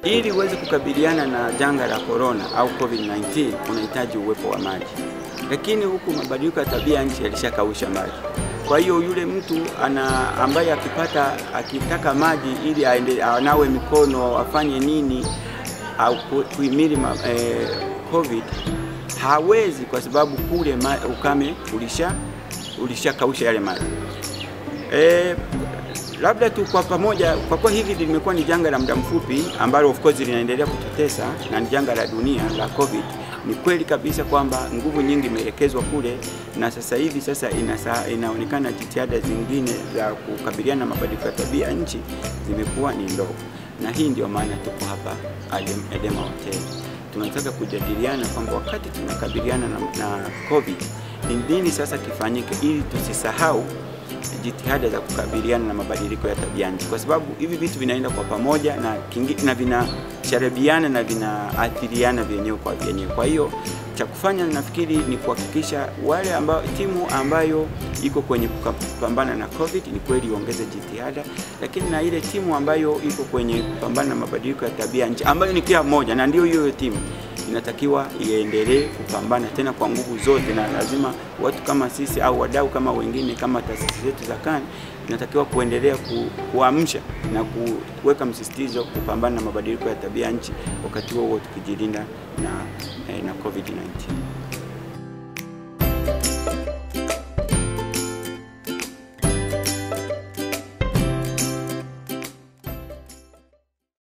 Ili uweze kukabiliana na janga la corona au COVID-19 unahitaji uwepo wa maji, lakini huku mabadiliko ya tabia nchi yalishakausha maji. Kwa hiyo yule mtu ana ambaye akipata akitaka maji ili aende anawe mikono afanye nini au kuhimili eh, COVID hawezi, kwa sababu kule ma, ukame ulisha ulishakausha yale maji eh, labda tu kwa pamoja, kwa kuwa hili limekuwa ni janga la muda mfupi ambalo of course linaendelea kututesa na ni janga la dunia la COVID. Ni kweli kabisa kwamba nguvu nyingi imeelekezwa kule, na sasa hivi sasa inasa, inaonekana jitihada zingine za kukabiliana na mabadiliko ya tabia nchi zimekuwa ni ndogo, na hii ndio maana tuko hapa Adem, Edema Hotel. Tunataka kujadiliana kwamba wakati tunakabiliana na, na COVID ni nini sasa kifanyike ili tusisahau jitihada za kukabiliana na mabadiliko ya tabia nchi, kwa sababu hivi vitu vinaenda kwa pamoja na, kingi, na vinasharibiana na vinaathiriana vyenyewe kwa vyenyewe. Kwa hiyo cha kufanya nafikiri ni kuhakikisha wale ambao timu ambayo iko kwenye kupambana na COVID ni kweli iongeze jitihada, lakini na ile timu ambayo iko kwenye kupambana na mabadiliko ya tabia nchi ambayo ni kila mmoja na ndio hiyo timu inatakiwa iendelee kupambana tena kwa nguvu zote, na lazima watu kama sisi au wadau kama wengine kama taasisi zetu za KAN inatakiwa kuendelea ku, kuamsha na kuweka msisitizo kupambana na mabadiliko ya tabia nchi, wakati huo huo tukijilinda na, eh, na COVID-19.